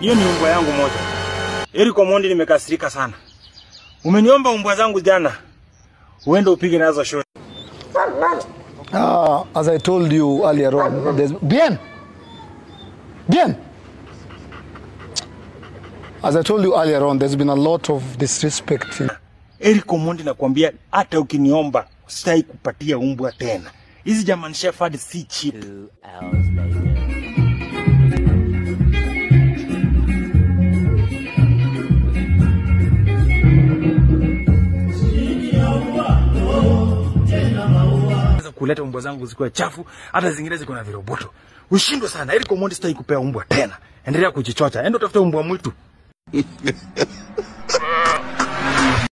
Hiyo ni umbwa yangu moja. Eric Omondi, nimekasirika sana. Umeniomba umbwa zangu jana, uende upige nazo shoti. Uh, as I told you earlier on, there's bien, bien. As I told you earlier on, there's been a lot of disrespect. In, Eric Omondi, nakwambia hata ukiniomba sitaki kupatia umbwa tena. Hizi German Shepherd si cheap. Two hours later. Naweza kuleta umbwa zangu zikuwa chafu, hata zingine ziko na viroboto. Ushindwe sana. Eric Omondi, sitaki kupea umbwa tena. Endelea kujichocha. Enda utafute umbwa mwitu.